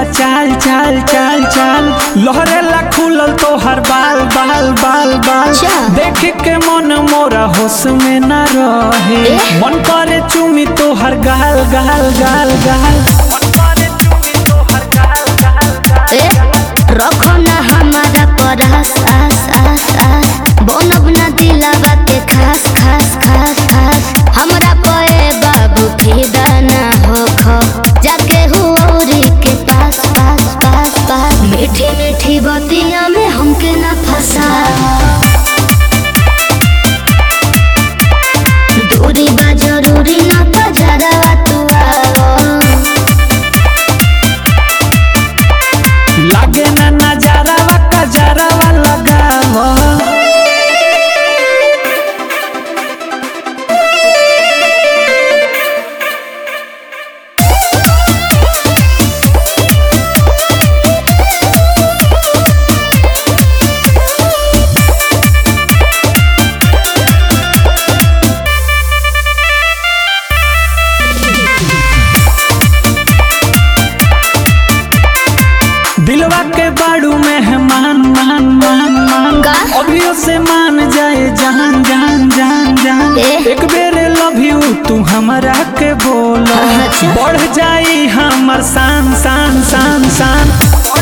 बा चाल चाल चाल चाल लहरेला खुलल तो हर बाल बाल बाल बाल अच्छा। देख के मन मोरा होश में न रहे ए? मन करे चुमी तो हर गाल गाल गाल गाल मन करे चुमी तोहर गाल, गाल, गाल। ए रखो ना हमारा पर आस आस आस आस बनब ना दिलावा के खास खास खास खास हमरा पे बाबू फिदा ना हो खो जाके हुरी के पास पास पास पास मीठी मीठी बतिया में हमके ना फंसा दूरी बा जरूरी ना बजरा तू आओ लागे ना नजारावा कजरावा लगावा दिलवा के बाड़ू मेहमान मान मान मान का? अभियो से मान जाए जान जान जान जान ए? एक बेर लव यू तू हमरा के बोलो अच्छा। बढ़ जाई हमर शान शान शान शान